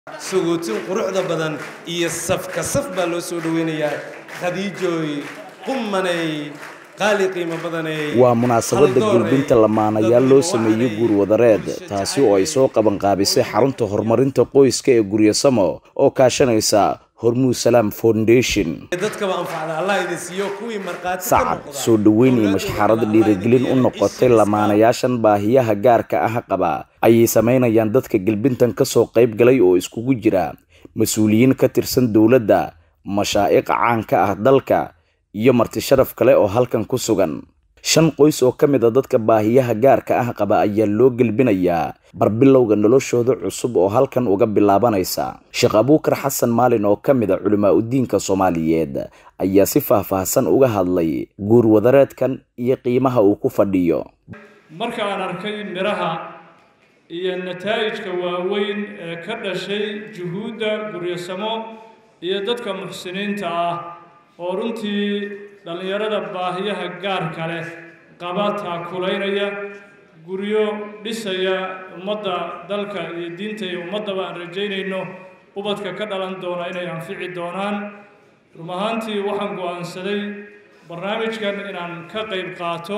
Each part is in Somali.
sagootin quruxda badan iyo safka saf baa loo soo dhoweynayaa khadiijooy qumanay qaali qiimo badanay waa munaasabadda gulbinta lamaanayaal loo sameeyey guurwadareed taasi oo ay soo qabanqaabisay xarunta horumarinta qoyska ee guryasamo oo kaashanaysa hormuud salaam foundation dadkaba anfacda allah idin siiyo kuwii markhaati ka sacad noqda. soo dhoweyn iyo mashxarad dhiirigelin u noqotay lamaanayaashan baahiyaha gaarka ah qaba ayay samaynayaan dadka gelbintan kasoo qayb galay oo iskugu jira mas-uuliyiin ka tirsan dowladda mashaa'iq caanka ah dalka iyo marti sharaf kale oo halkan ku sugan shan qoys oo ka mid a dadka baahiyaha gaarka ah qaba ayaa loo gelbinayaa barbilowga noloshooda cusub oo halkan uga bilaabanaysa sheekh abuukar xasan maalin oo ka mid a culimaa udiinka soomaaliyeed ayaa si faahfaahsan uga hadlay guurwadareedkan iyo qiimaha uu ku fadhiyo marka aan arkay midhaha iyo nataa'ijka waaweyn ee ka dhashay juhuudda guryasamo iyo dadka muxsiniinta ah oo runtii dhallinyarada baahiyaha gaarka leh qaba taakulaynaya guryo dhisaya ummadda dalka iyo diinta iyo ummaddaba aan rajaynayno ubadka ka dhalan doona inay anfici doonaan run ahaantii waxaan go'aansaday barnaamijkan inaan ka qayb qaato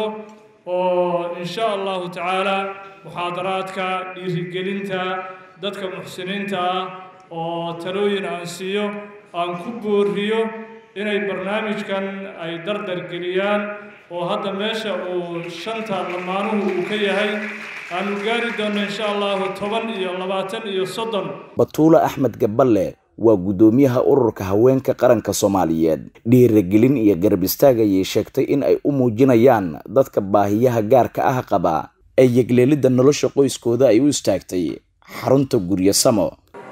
oo insha allahu tacaala muxaadaraadka dhiirigelinta dadka muxsiniinta ah oo talooyin aan siiyo aan ku booriyo inay barnaamijkan ay dardar geliyaan oo hadda meesha uu shanta lamaanuhu uu ka yahay aanu gaari doonno insha allahu toban iyo labaatan iyo soddon batuule axmed gaballe waa guddoomiyaha ururka haweenka qaranka soomaaliyeed dhiirigelin iyo garab istaag ayay sheegtay in ay u muujinayaan dadka baahiyaha gaarka ah qaba ee yegleelidda nolosha qoyskooda ay u istaagtay xarunta guryasamo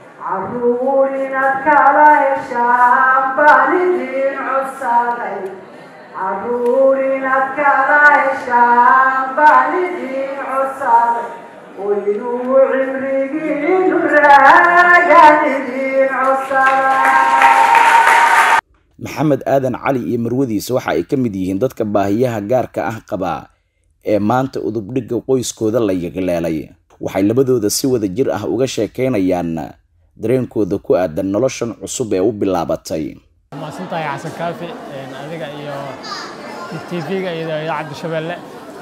caruur inaad kala heshaan baan idin codsaday caruur inaad kala heshaan baan idin codsaday waynuu cimrigiinu raagaan idin codsaday maxamed aadan cali iyo marwadiisa waxa ay ka mid yihiin dadka baahiyaha gaarka ah qaba ee maanta udubdhigga qoyskooda la yegleelay waxay labadooda si wada jir ah uga sheekaynayaan dareenkooda ku aadan noloshan cusub ee u bilaabatay mahadsantahay xasan kaafi adiga iyo tv-ga iyo idaacadda shabeelle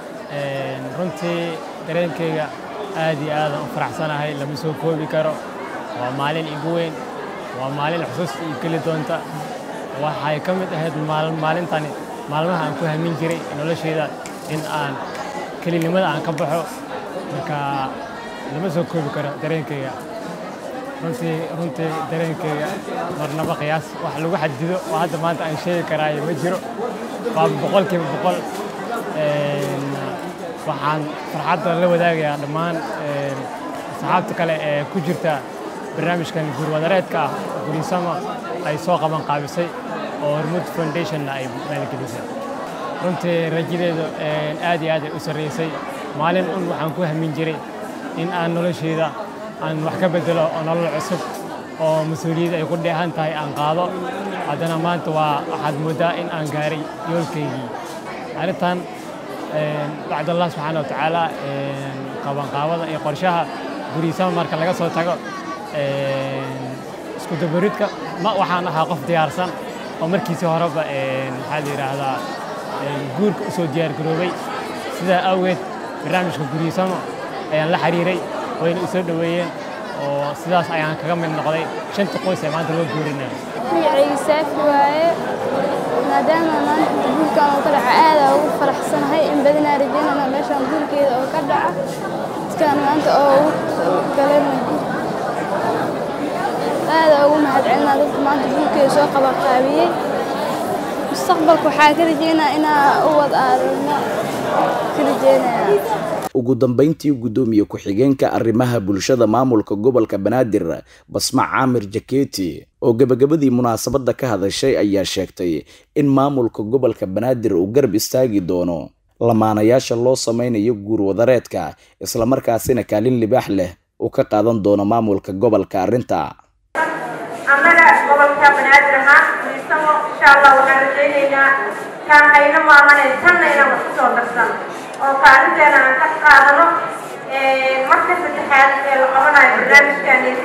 runtii dareenkeyga aad iyo aadan u faraxsanahay lama soo koobi karo waa maalin igu weyn waa maalin xusuus ii geli doonta waxay ka mid ahayd maalintani maalmaha aan ku hamin jiray noloshayda in aan kelinimada aan ka baxo marka lama soo koobi karo dareenkeyga runtii runtii dareenkeyga marnaba qiyaas wax lagu xadido oo hadda maanta aan sheegi karaayo ma jiro waa boqolkiiba boqol waxaan farxadda la wadaagayaa dhammaan asxaabta kale ee ku jirta barnaamijkan guurwadareedka ah gurisama ay soo qaban qaabisay oo hormud foundationna ay maalgelisay runtii rajadeedu aad iyo aad ay u sarreysay maalin un waxaan ku hamin jiray in aan nolosheyda aan wax ka bedelo oo nolol cusub oo mas-uuliyad ay ku dheehan tahay aan qaado haddana maanta waa waxaad mooddaa in aan gaaray yoolkaygii arrintan bacd allah subxaana watacaala qabanqaabada iyo qorshaha guriisama marka laga soo tago isku dabaridka ma waxaan ahaa qof diyaarsan oo markiisii horeba maxaa la yidhaahdaa guurka u soo diyaargaroobay sidaa awgeed barnaamijka guriisamo ayaan la xiriiray wayna u soo dhoweeyeen oo sidaas ayaan kaga mid noqday shanta qoys ee maanta loo guurinayo magacayga saafi waaye maadaama maanta guurkan oo ka dhaca aada ugu faraxsanahay in badanaa rajaynana meeshaan guurkeeda oo ka dhaca dadkaan maanta oo ugu galana aada ugu mahadcelinaa dadka maanta guurkeeda soo qabaqaabiyey mustaqbalka waxaa ka rajeynaa inaa u wad aadano ka rajeynaya ugu dambayntii guddoomiye ku-xigeenka arrimaha bulshada maamulka gobolka banaadir basma caamir jaketi oo gebagabadii munaasabadda ka hadashay ayaa sheegtay in maamulka gobolka banaadir uu garab istaagi doono lamaanayaasha loo samaynayo guurwadareedka islamarkaasina kaalin libaax leh uu ka qaadan doono maamulka gobolka arrinta annaga gobolka banaadir ahaan miisamo insha allah waxaan rajaynaynaa kaan hayno maamanay tanna inaan wax kusoo darsan oo kaalinteena aan ka qaadano marka saddexaad ee la qabanayo barnaamijkaanesi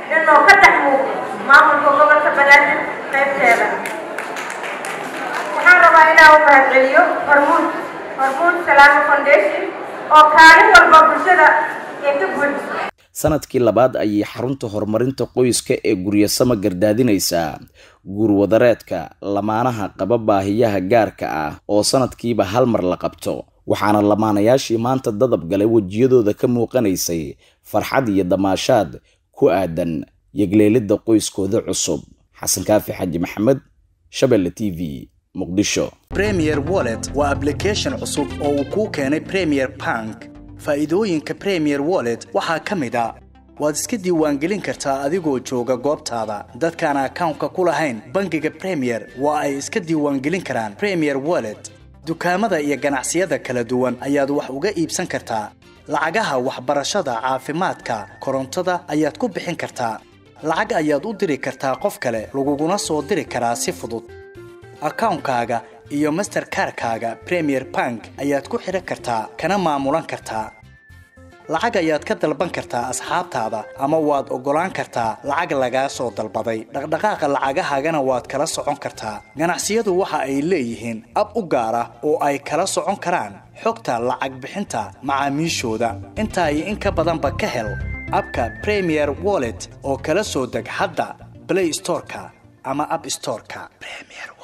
inuu ka dhex muuqdo maamulka gobolka banaadir qaybteeda waxaan rabaa inaan u mahadceliyo hormuud hormuud salaamo foundation oo kaalin walba bulshada ee ka buuxiso sanadkii labaad ayay xarunta horumarinta qoyska ee guryasamo gardaadinaysaa guurwadareedka lamaanaha qaba baahiyaha gaarka ah oo sanadkiiba hal mar la qabto waxaana lamaanayaashii maanta dadab galay wejiyadooda ka muuqanaysay farxad iyo damaashaad ku aadan yegleelidda qoyskooda cusub xasan kaafi xaji maxamed shabelle t v muqdisho premier wallet waa application cusub oo uu kuu keenay premier bank faa'iidooyinka premier wallet waxaa ka mid a waad iska diiwaangelin kartaa adigoo jooga goobtaada dadkaan akawnka ku lahayn bangiga premier waa ay iska diiwaangelin karaan premier wallet dukaamada iyo ganacsiyada kala duwan ayaad wax uga iibsan kartaa lacagaha waxbarashada caafimaadka korontada ayaad ku bixin kartaa lacag ayaad u diri kartaa qof kale laguguna soo diri karaa si fudud akawnkaaga iyo masterkarkaaga premier bank ayaad ku xidhan kartaa kana maamulan kartaa lacag ayaad ka dalban kartaa asxaabtaada ama waad oggolaan kartaa lacag lagaa soo dalbaday dhaqdhaqaaqa lacagahaagana waad kala socon kartaa ganacsiyadu waxa ay leeyihiin ab u gaar ah oo ay kala socon karaan xogta lacag bixinta macaamiishooda intaa iyo in ka badanba ka hel abka premier wallet oo kala soo deg hadda play storeka ama app storeka premier